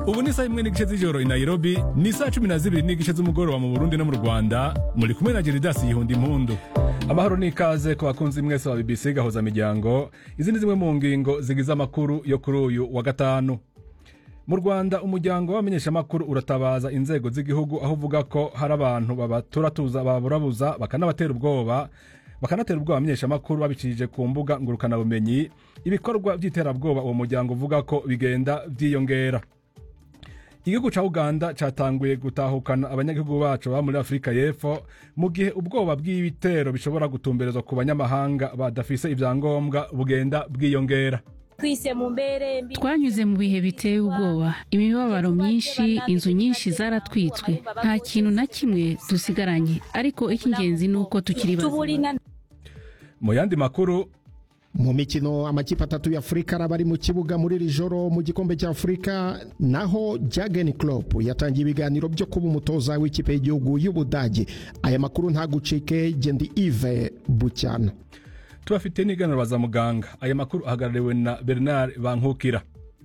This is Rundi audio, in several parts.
ubu ni saa imwe n'igice z'ijoro i nairobi ni saa cumi na zibiri n'igice z'umugoroba mu burundi no mu rwanda muri kumwe na geridasi yihunda impundu amahoro n'ikaze ku bakunzi mwese ba bbc gahoza miryango izi ni zimwe mu ngingo zigize amakuru yo kuri uyu wa gatanu mu rwanda umuryango w'abamenyeshamakuru uratabaza inzego z'igihugu aho uvuga ko hari abantu babaturatuza baburabuza bakanabatera ubwoba bakanatera ubwoba abamenyeshamakuru babicishije ku mbuga ngurukanabumenyi ibikorwa by'iterabwoba uwo muryango uvuga ko bigenda byiyongera igihugu cya uganda cyatanguye gutahukana abanyagihugu bacu baba muri afurika y'epfo mu gihe ubwoba bw'ibitero bishobora gutumberezwa ku banyamahanga badafise ibyangombwa bugenda bwiyongera twise mu mbere mbi twanyuze mu bihe biteye ubwoba imibabaro myinshi inzu nyinshi zaratwitswe nta kintu na kimwe dusigaranye ariko icy'ingenzi ni uko tukiri bazima tubulina mu yandi makuru mu mikino amakipe atatu ya afurika araba ari mu kibuga muri iri joro mu gikombe cya afurika naho jagen Klopp yatangiye ibiganiro byo kuba umutoza w'ikipe y'igihugu y'ubudage aya makuru ntagucike gendi ive bucyana tubafite n'iganiro za muganga aya makuru ahagarariwe na bernard bankukira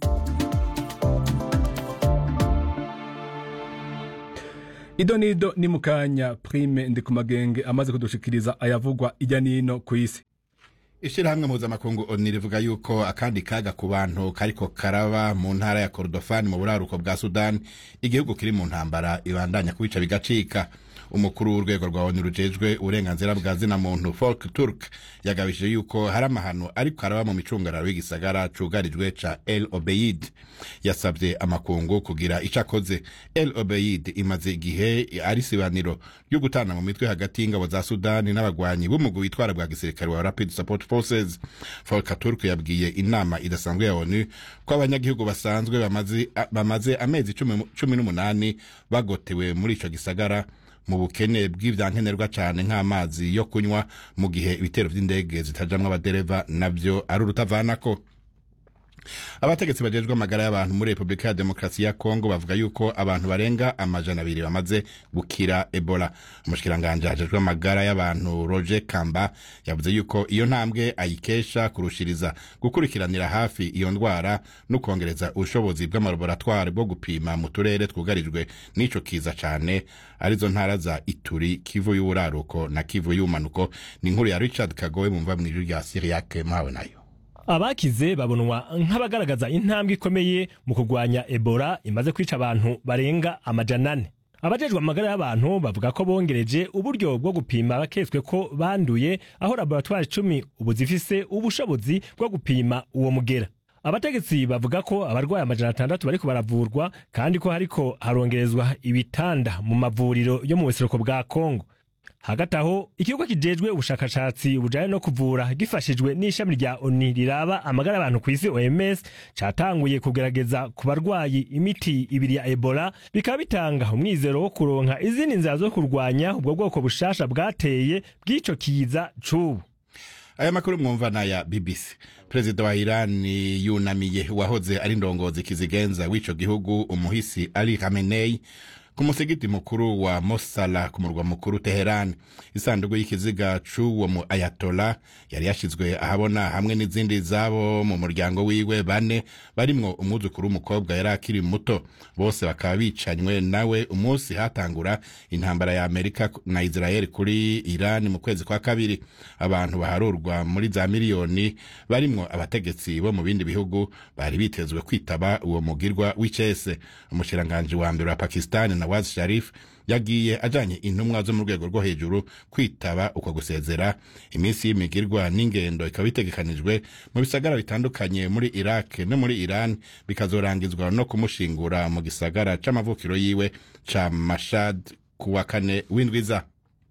ido n'ido ni mu kanya prime ndi ku magenge amaze kudushikiriza ayavugwa ijya n'ino ku isi ishyirahamwe mpuzamakungu oni rivuga yuko akandi kaga ku bantu kariko karaba mu ntara ya korodofani mu buraruko bwa sudani igihugu kiri mu ntambara ibandanya kubica bigacika umukuru w'urwego rwa oni rujejwe uburenganzira bwa zina muntu folk turk yagabishije yuko hari amahano ariko araba mu micungararo y'igisagara cugarijwe ca el obeid yasabye amakungu kugira ico akoze el obeid imaze igihe ari sibaniro ryo gutana mu mitwe hagati y'ingabo za sudani n'abagwanyi b'umugwi witwara bwa gisirikare wa rapid support forces folk turk yabwiye inama idasanzwe ya onu ko abanyagihugu basanzwe bamaze, bamaze amezi cumi cumi n'umunani bagotewe muri ico gisagara mu bukene bw'ivyankenerwa cane nk'amazi yo kunywa mu gihe ibitero vy'indege zitajamwo abadereva navyo ari urutavanako abategetsi bajejwe amagara y'abantu muri repubulika ya demokarasi ya kongo bavuga yuko abantu barenga amajana abiri bamaze gukira ebola umushikiranganji ajejwe amagara y'abantu roger kamba yavuze yuko iyo ntambwe ayikesha kurushiriza gukurikiranira hafi iyo ndwara no kongereza ubushobozi bw'amalaboratwari bwo gupima mu turere twugarijwe n'ico kiza cane arizo ntara za ituri kivu y'uburaruko na kivu y'ubumanuko ni inkuru ya richard kagowe mumva mw'ijwi rya siriyake mawe nayo abakize babonwa nk'abagaragaza intambwe ikomeye mu kurwanya ebola imaze kwica abantu barenga amajana ane abajejwe amagara y'abantu bavuga ko bongereje uburyo bwo gupima abaketswe ko banduye aho laboratwari icumi ubu zifise ubushobozi bwo gupima uwo mugera abategetsi bavuga ko abarwayi amajana atandatu bariko baravurwa kandi ko hariko harongerezwa ibitanda mu mavuriro yo mu buseruko bwa kongo hagati aho ikigo kijejwe ubushakashatsi bujanye no kuvura gifashijwe n'ishami rya oni riraba amagara y'abantu ku isi oms catanguye kugerageza ku barwayi imiti ibiri ya ebola bikaba bitanga umwizero wo kuronka izindi nzira zo kurwanya ubwo bwoko bushasha bwateye bw'ico kiza c'ubu aya makuru mwumva na ya bbc perezida wa irani yunamiye uwahoze ari ndongozi kizigenza w'ico gihugu umuhisi ali khamenei ku musigiti mukuru wa mosala ku murwa mukuru teherani isanduku y'ikiziga c'uwo mu ayatola yari yashizwe ahabona hamwe n'izindi zabo mu muryango wiwe bane barimwo umwuzukuru w'umukobwa yari akiri muto bose bakaba bicanywe nawe umunsi hatangura intambara ya amerika na israel kuri irani mu kwezi kwa kabiri abantu baharurwa muri za miliyoni barimwo abategetsi bo mu bindi bihugu bari bitezwe kwitaba uwo mugirwa w'icese umushiranganji wa mbere wa pakistani nawaz sharif yagiye ajanye intumwa zo mu rwego rwo hejuru kwitaba uko gusezera iminsi y'imigirwa n'ingendo ikaba itegekanijwe mu bisagara bitandukanye muri iraq no muri iran bikazorangizwa no kumushingura mu gisagara c'amavukiro yiwe ca mashad kuwa kane w'indwiza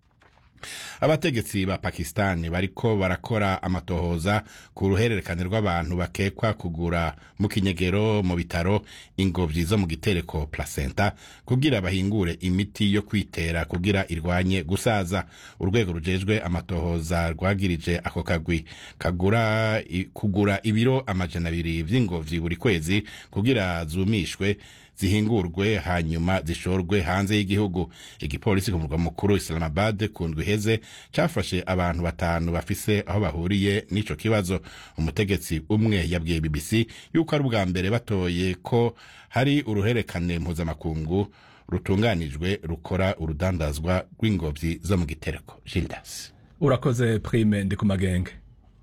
abategetsi ba pakistani bariko barakora amatohoza ku ruhererekane rw'abantu bakekwa kugura mu kinyegero mu bitaro ingobyi zo mu gitereko placenta kugira bahingure imiti yo kwitera kugira irwanye gusaza urwego rujejwe amatohoza rwagirije ako kagwi kagura i- kugura ibiro amajana abiri vy'ingobyi buri kwezi kugira zumishwe zihingurwe hanyuma zishorwe hanze y'igihugu igipolisi ku murwa mukuru islamabad ku ndwi iheze cafashe abantu batanu bafise aho bahuriye n'ico kibazo umutegetsi umwe yabwiye bbc yuko ari ubwa mbere batoye ko hari uruherekane mpuzamakungu rutunganijwe rukora urudandazwa rw'ingobyi zo mu gitereko gildas urakoze prime ndi ku magenge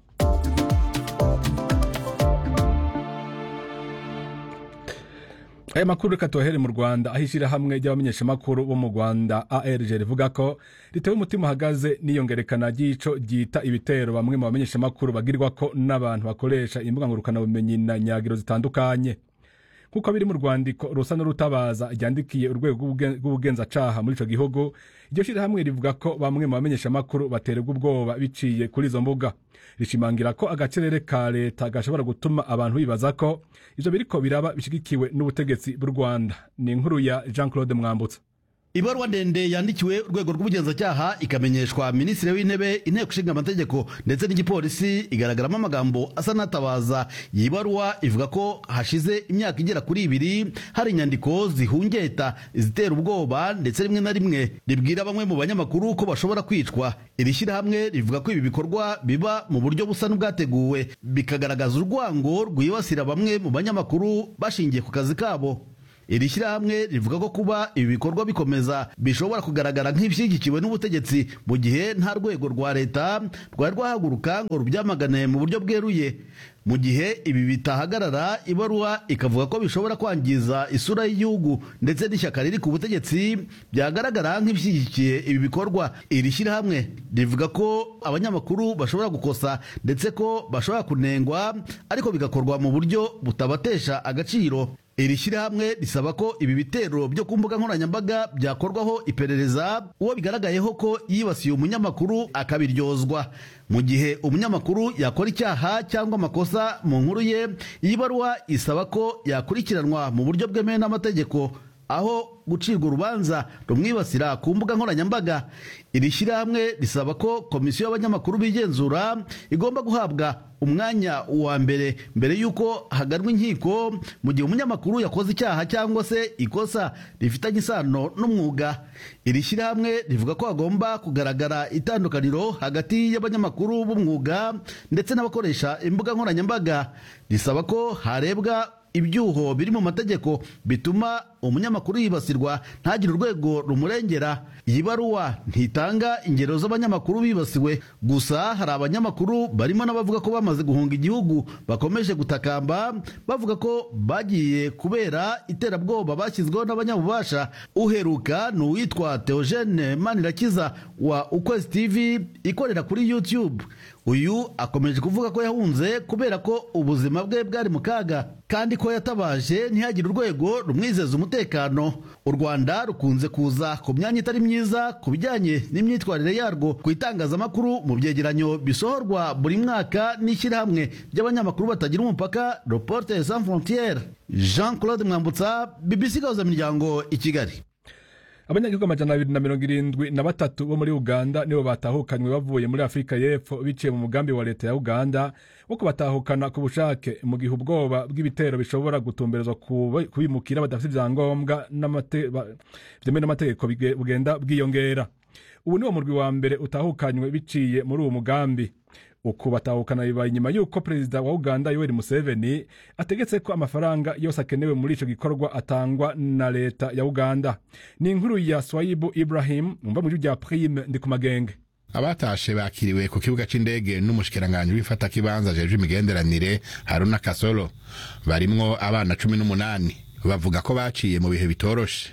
aya makuru reka tuyahere mu rwanda aho ishyirahamwe ry'abamenyeshamakuru bo mu rwanda arg rivuga ko ritewe umutima uhagaze n'iyongerekana ry'ico ryita ibitero bamwe mu bamenyeshamakuru bagirwa ko n'abantu bakoresha imbuga ngurukanabumenyi na nyagiro zitandukanye nk'uko biri mu rwandiko rusa n'urutabaza ryandikiye urwego rw'ubugenzacaha muri ico gihugu iryo shyirahamwe rivuga ko bamwe mu bamenyeshamakuru baterwa ubwoba biciye kuri izo mbuga rishimangira ko agacerere ka leta gashobora gutuma abantu bibaza ko ivyo biriko biraba bishigikiwe n'ubutegetsi bw'u rwanda ni inkuru ya jean claude mwambutsa ibaruwa ndende yandikiwe urwego rw'ubugenzacyaha ikamenyeshwa minisitiri w'intebe inteko ishinga amategeko ndetse n'igipolisi igaragaramo amagambo asa n'atabaza iyi baruwa ivuga ko hashize imyaka igera kuri ibiri hari inyandiko zihungeta izitera ubwoba ndetse rimwe na rimwe ribwira bamwe mu banyamakuru ko bashobora kwicwa iri shyirahamwe rivuga ko ibi bikorwa biba mu buryo busa n'ubwateguwe bikagaragaza urwango rwibasira bamwe mu banyamakuru bashingiye ku kazi kabo iri shyirahamwe rivuga ko kuba ibi bikorwa bikomeza bishobora kugaragara nk'ibishyigikiwe n'ubutegetsi mu gihe nta rwego rwa leta rwari rwahaguruka ngo rubyamagane mu buryo bweruye mu gihe ibi bitahagarara ibaruwa ikavuga ko bishobora kwangiza isura y'igihugu ndetse n'ishyaka riri ku butegetsi byagaragara nk'ibishyigikiye ibi bikorwa iri shyirahamwe rivuga ko abanyamakuru bashobora gukosa ndetse ko bashobora kunengwa ariko bigakorwa mu buryo butabatesha agaciro iri shyirahamwe risaba ko ibi bitero byo ku mbuga nkoranyambaga byakorwaho iperereza uwo bigaragayeho ko yibasiye umunyamakuru akabiryozwa mu gihe umunyamakuru yakora icyaha cyangwa amakosa mu nkuru ye iyi baruwa isaba ko yakurikiranwa mu buryo bwemewe n'amategeko aho gucirwa urubanza rumwibasira ku mbuga nkoranyambaga iri shyirahamwe risaba ko komisiyo y'abanyamakuru bigenzura igomba guhabwa umwanya wa mbere mbere y'uko haganwa inkiko mu gihe umunyamakuru yakoze icyaha cyangwa se ikosa rifitanye isano n'umwuga iri shyirahamwe rivuga ko hagomba kugaragara itandukaniro hagati y'abanyamakuru b'umwuga ndetse n'abakoresha imbuga nkoranyambaga risaba ko harebwa ibyuho biri mu mategeko bituma umunyamakuru yibasirwa ntagire urwego rumurengera iyi baruwa ntitanga ingero z'abanyamakuru bibasiwe gusa hari abanyamakuru barimo n'abavuga ko bamaze guhunga igihugu bakomeje gutakamba bavuga ko bagiye kubera iterabwoba bashyizweho n'abanyabubasha uheruka ni uwitwa Theogene Manirakiza wa Ukwezi TV ikorera kuri YouTube uyu akomeje kuvuga ko yahunze kubera ko ubuzima bwe bwari mu kaga kandi ko yatabaje ntihagire urwego rumwizeza umutekano u rwanda rukunze kuza ku myanya itari myiza ku bijyanye n'imyitwarire yarwo ku itangazamakuru mu byegeranyo bisohorwa buri mwaka n'ishyirahamwe ry'abanyamakuru batagira umupaka reporter sans frontiere jean claude mwambutsa bbc gahuza miryango i kigali abanyagihugu amajana abiri na mirongo irindwi na batatu bo muri uganda nibo batahukanywe bavuye muri afurika y'epfo biciye mu mugambi wa leta ya uganda wo kubatahukana ku bushake mu gihe ubwoba bw'ibitero bishobora gutumberezwa kubimukira badafite ibyangombwa byemewe n'amategeko bugenda bwiyongera ubu niwo murwi wa mbere utahukanywe biciye muri uwo mugambi uku batahukana bibaye inyuma y'uko perezida wa uganda yoweri museveni ategetse ko amafaranga yose akenewe muri ico gikorwa atangwa na leta ya uganda ni inkuru ya swayibu ibrahim mumva mu rya prime ndi ku magenge abatashe bakiriwe ku kibuga c'indege n'umushikiranganji w'ifatakibanza jeje imigenderanire haruna kasolo barimwo abana cumi n'umunani bavuga ko baciye mu bihe bitoroshe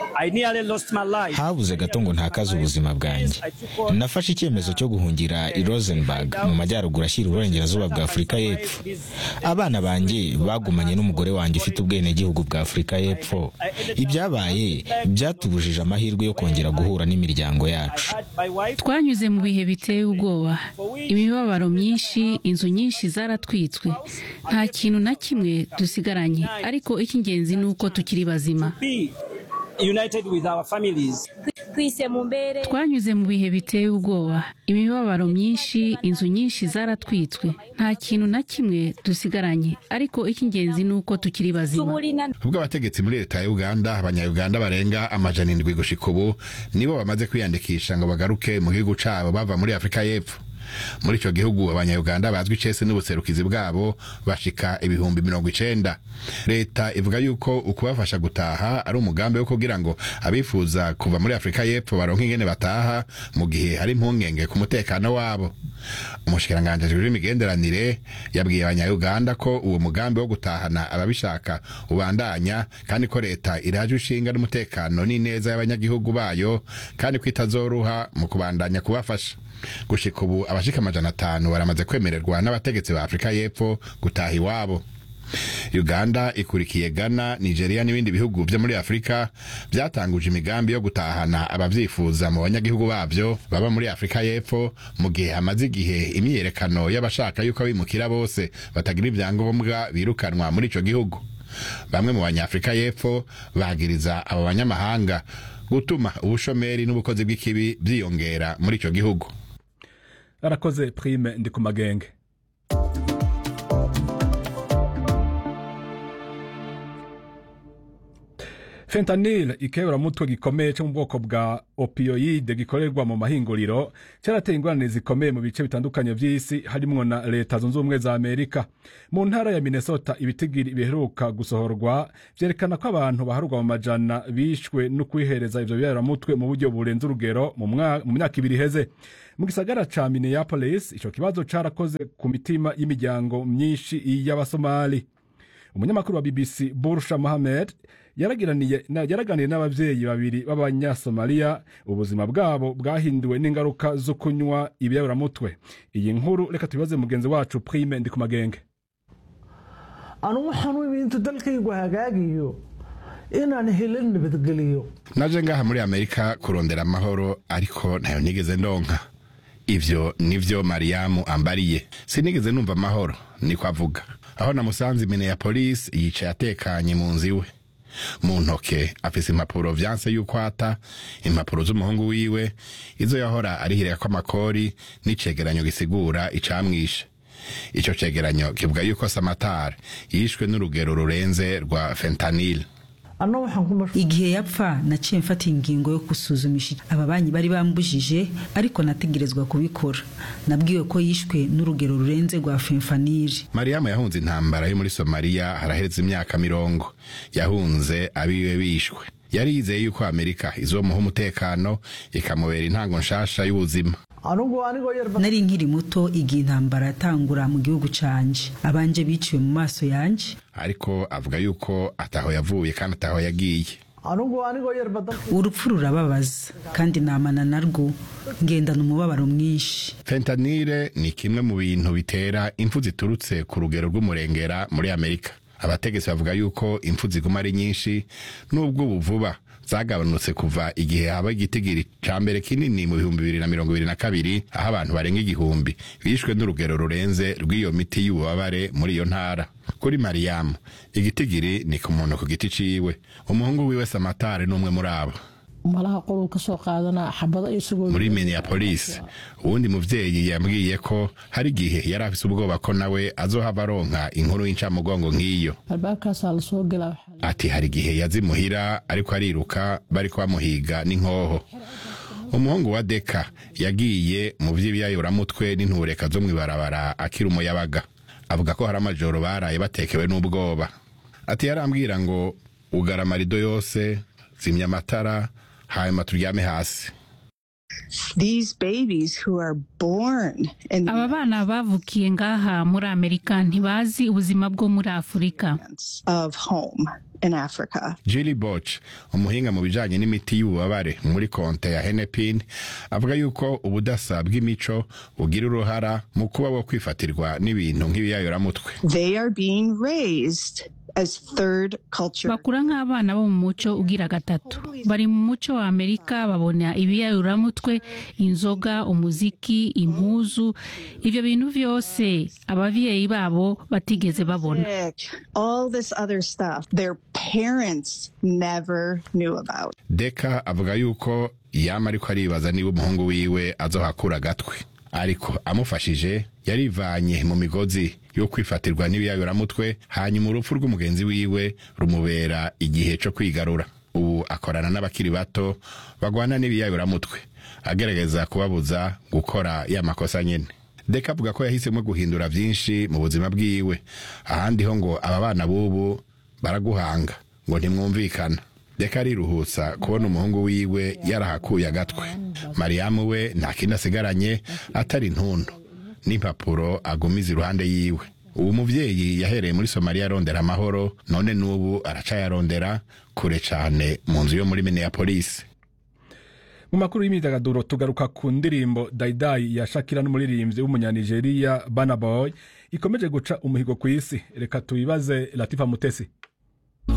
habuze gato ngo ntakaze ubuzima bwanjye nafashe icyemezo cyo guhungira i rosenberg mu majyaruguru ashyira uburengerazuba bwa afurika y'epfo abana banjye bagumanye n'umugore wanjye ufite ubwenegihugu bwa afurika y'epfo ibyabaye byatubujije amahirwe yo kongera guhura n'imiryango yacu twanyuze mu bihe biteye ubwoba imibabaro myinshi inzu nyinshi zaratwitswe nta kintu na kimwe dusigaranye ariko icy'ingenzi ni uko tukiri bazima united with our families. twise mu mbere twanyuze mu bihe biteye ubwoba imibabaro myinshi inzu nyinshi zaratwitswe nta kintu na kimwe dusigaranye ariko icy'ingenzi ni uko tukiri bazima tubulina ubwo abategetsi muri leta ya uganda abanyayuganda barenga amajana indwi gushika ubu nibo bamaze kwiyandikisha ngo bagaruke mu gihugu cabo bava muri afurika y'epfo muri ico gihugu abanyayuganda bazwi icese n'ubuserukizi bwabo bashika ibihumbi mirongo icenda leta ivuga yuko ukubafasha gutaha ari umugambi wo kugira ngo abifuza kuva muri afurika y'epfo baronke ingene bataha mu gihe hari impungenge ku mutekano wabo umushikiranganji ajejwe imigenderanire yabwiye abanyayuganda ko uwo mugambi wo gutahana ababishaka ubandanya kandi ko leta iraje ishinga n'umutekano n'ineza y'abanyagihugu bayo kandi ko itazoruha mu kubandanya kubafasha gushika ubu abashika amajana atanu baramaze kwemererwa n'abategetsi ba afurika y'epfo gutaha iwabo uganda ikurikiye ghana nigeria n'ibindi bihugu vyo muri afurika vyatanguje imigambi yo gutahana abavyifuza mu banyagihugu bavyo baba muri afurika y'epfo mu gihe hamaze igihe imyiyerekano y'abashaka yuko abimukira bose batagira ivyangombwa birukanwa muri ico gihugu bamwe mu banyafurika y'epfo bagiriza abo banyamahanga gutuma ubushomeri n'ubukozi bw'ikibi vyiyongera muri ico gihugu arakoze prime ndi ku magenge fentanil ikeburamutwe gikomeye cyo mu bwoko bwa opioide gikorerwa mu mahinguriro cyarateye ingorane zikomeye mu bice bitandukanye by'isi harimwo na leta zunze ubumwe za amerika mu ntara ya minnesota ibitigiri biheruka gusohorwa vyerekana ko abantu baharurwa mu majana bishwe no kwihereza ivyo biyaburamutwe mu buryo burenze urugero mu mwa- mu myaka ibiri iheze mu gisagara ca minneapolis ico kibazo carakoze ku mitima y'imiryango myinshi y'abasomali umunyamakuru wa bbc bursha mohamed yaragiraniye- na- yaraganiye n'abavyeyi babiri b'abanyasomaliya ubuzima bwabo bwahinduwe n'ingaruka zo kunywa ibiyaburamutwe iyi nkuru reka tubibaze mugenzi wacu prime ndi ku magenge anugu waxaan u imi intuu dalkaygu hagaagiyo inaan helin nabadgeliyo naje ngaha muri amerika kurondera amahoro ariko ntayo nigeze ndonka ivyo nivyo mariyamu ambariye sinigeze numva amahoro niko avuga aho namusanze minneapolis yicaye atekanye mu nzu iwe mu ntoke afise impapuro vyanse yuko ata impapuro z'umuhungu wiwe izo yahora arihirako amakori n'icegeranyo gisigura icamwishe ico cegeranyo kivuga yuko samatari yishwe n'urugero rurenze rwa fentanil anna waxaan ku mashquul igihe yapfa naciye mfata ingingo yo gusuzumisha aba banyi bari bambujije ariko nategerezwa kubikora nabwiwe ko yishwe n'urugero rurenze rwa fenfaniri mariyamu yahunze intambara yo muri somaliya haraheze imyaka mirongo yahunze abiwe bishwe yari yizeye yuko amerika izomuha umutekano ikamubera intango nshasha y'ubuzima anugu anigoo yar nari nkiri muto igihe intambara yatangura mu gihugu canje abanje biciwe mu maso yanje ariko avuga yuko ataho yavuye kandi ataho yagiye anugu anigoo yarba dalka urupfu rurababaza kandi namana narwo ngendana umubabaro mwinshi fentanile ni kimwe mu bintu bitera impfu ziturutse ku rugero rw'umurengera muri amerika abategetsi bavuga yuko impfu ziguma ari nyinshi n'ubwo ubu vuba zagabanutse kuva igihe haba igitigiri ca mbere kinini mu bihumbi bibiri na mirongo ibiri na kabiri aho abantu barenga igihumbi bishwe n'urugero rurenze rw'iyo miti y'ububabare muri iyo ntara kuri mariyamu igitigiri ni ku muntu ku giti ciwe umuhungu wiwe samatari n'umwe muri abo malaha qoluu ka soo qaadanaa xabado isagoo muri minneapolis uwundi muvyeyi yambwiye ko hari igihe yari afise ubwoba ko nawe azohava aronka inkuru y'incamugongo nk'iyo albaabkaasaa lasoo gelaa waxaa ati hari igihe yazimuhira ariko ariruka bariko bamuhiga n'inkoho umuhungu wa deka yagiye mu vy'ibiyayuramutwe n'intureka zo mw'ibarabara akiri umuyabaga avuga ko hari amajoro baraye batekewe n'ubwoba ati yarambwira ngo ugara amarido yose zimya amatara hanyuma turyame hasi These babies who are born in aba bana bavukiye ngaha muri amerika ntibazi ubuzima bwo muri afurika of home in Africa. Julie Boch umuhinga mu bijanye n'imiti y'ububabare muri konte ya Hennepin avuga yuko ubudasa bw'imico bugira uruhara mu kuba wo kwifatirwa n'ibintu nk'ibiyayuramutwe They are being raised as third culture. bakura nk'abana bo mu muco ugira gatatu bari mu muco wa amerika babona ibiyayuramutwe inzoga umuziki impuzu ibyo bintu byose ababyeyi babo batigeze babona Music, All this other stuff their parents never knew about. Deka avuga yuko yama ariko aribaza niba umuhungu wiwe azohakura agatwe ariko amufashije yarivanye mu migozi yo kwifatirwa n'ibiyayuramutwe hanyuma urupfu rw'umugenzi wiwe rumubera igihe co kwigarura ubu akorana n'abakiri bato bagwana n'ibiyayuramutwe agerageza kubabuza gukora ya makosa nyene deka avuga ko yahisemo guhindura vyinshi mu buzima bwiwe ahandi ho ngo aba bana b'ubu baraguhanga ngo ntimwumvikana deka ariruhutsa kubona umuhungu wiwe yarahakuye agatwe mariyamu we nta kindi asigaranye atari intundu n'impapuro agumiza iruhande yiwe ubu muvyeyi yahereye muri somaliya arondera amahoro none n'ubu aracayarondera kure cane mu nzu yo muri minneapolis mu makuru y'imyidagaduro tugaruka ku ndirimbo dayidayi ya shakira n'umuririmbyi w'umunyanigeriya bana boy ikomeje guca umuhigo ku isi reka tuyibaze latifa mutesi